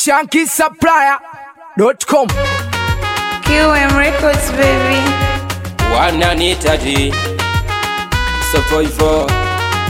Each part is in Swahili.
shankisupplier.com QM Records baby. wananitaji survivor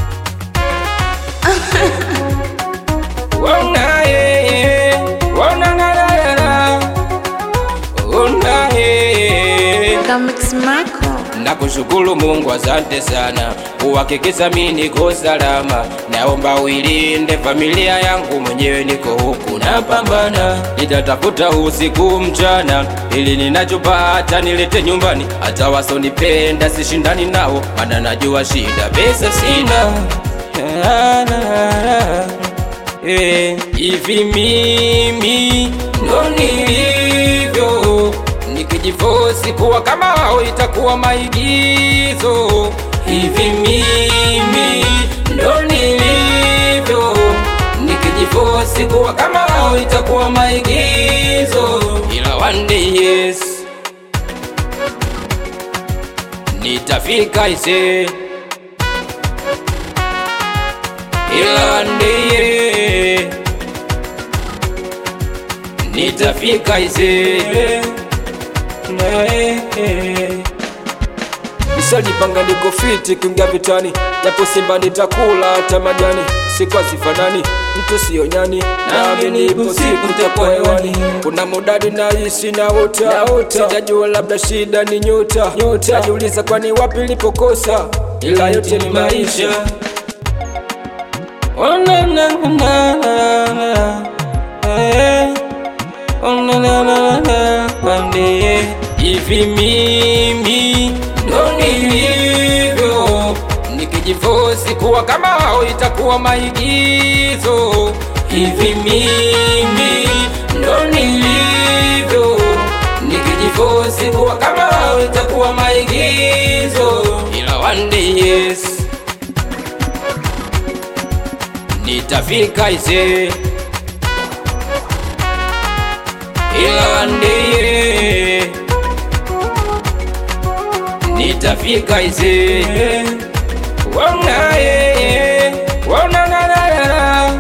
Wana ye, wana na na na na. Wana ye. Kamix Marco. Nakushukuru Mungu, asante sana kuhakikisha mimi niko salama. Naomba uilinde familia yangu, mwenyewe niko huku napambana, nitatafuta usiku mchana, ili ninachopata nilete nyumbani. Hata wasonipenda sishindani nao, maana najua shida pesa sina. Eh, Hivi mimi ndo nilivyo nikijifosi kuwa kama wao itakuwa maigizo. Hivi mimi ndo nilivyo nikijifosi kuwa kama wao itakuwa maigizo, ila one day yes nitafika ise, ila one day yeah, nitafika ise Nishalipanga niko fiti kuingia vitani, japo Simba nitakula hata majani, siku hazifanani, mtu sio nyani, naamini ipo siku nitakuwa hewani. Kuna mudadi naishi na ota, sijajua labda shida ni nyota, najiuliza kwani wapi lipokosa, ila yote ni maisha. Oh, na, na, na, na, na, eh. Oh, na, na, na, na, pande. Hivi mimi ndo nilivyo, nikijifosi kuwa kama wao itakuwa maigizo. Hivi mimi ndo nilivyo, nikijifosi kuwa kama wao itakuwa maigizo, ila one day yes nitafika ise ila ndiye nitafika ise wanaye wanananana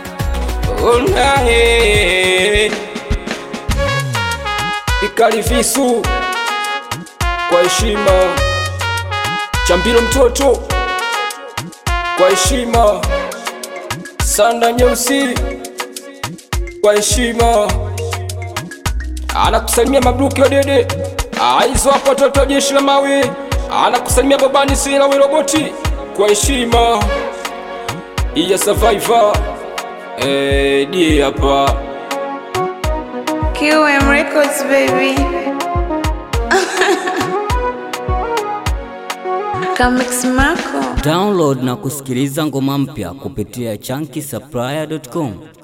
unaye ikalifisu kwa heshima chambilo mtoto kwa heshima sanda nyeusi kwa heshima anakusalimia mabruki wa dede aizo hapo toto jeshi la mawe anakusalimia babani sila wiroboti kwa heshima iya survivor eh, die hapa QM Records baby. Kamix Marco. Download na kusikiliza ngoma mpya kupitia chunky supplier.com.